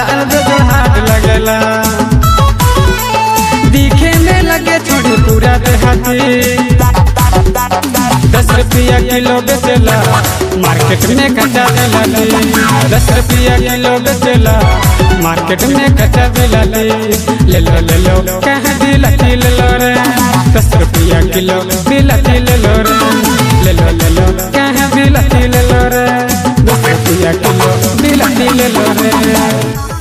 लाल जो हाथ लगला दिखे में लगे छोड़ी पूरा देहाती दस रुपया किलो बेचला मार्केट में कच्चा दिलाली दस रुपया किलो बेचला मार्केट में कच्चा दिलाली ले लो ले लो कहाँ दिलाती ले लो रे दस रुपया किलो दिलाती ले लो रे ले लो ले लो कहाँ दिलाती ले लो रे दस रुपया किलो दिलाती ले लो रे